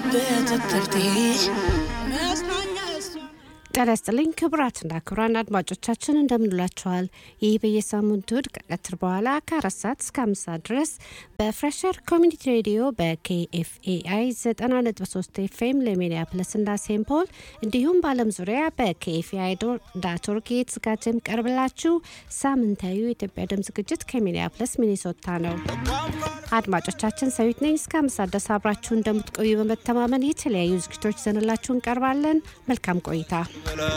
ያለበት እትብቴ መጽናኛ እሷ ጤና ይስጥልኝ ክቡራትና ክቡራን አድማጮቻችን እንደምንላችኋል። ይህ በየሳምንቱ እሁድ ከቀትር በኋላ ከአራት ሰዓት እስከ አምስት ሰዓት ድረስ በፍሬሸር ኮሚኒቲ ሬዲዮ በኬኤፍኤአይ 90.3 ኤፍኤም ለሚኒያፖሊስ እና ሴንት ፖል እንዲሁም በዓለም ዙሪያ በኬኤፍኤአይ ዳት ኦርግ የተዘጋጀ የሚቀርብላችሁ ሳምንታዊ የኢትዮጵያ ድምፅ ዝግጅት ከሚኒያፖሊስ ሚኒሶታ ነው። አድማጮቻችን ሰዊት ነኝ። እስከ አምስት ሰዓት ድረስ አብራችሁ እንደምትቆዩ በመተማመን የተለያዩ ዝግጅቶች ይዘንላችሁ እንቀርባለን። መልካም ቆይታ።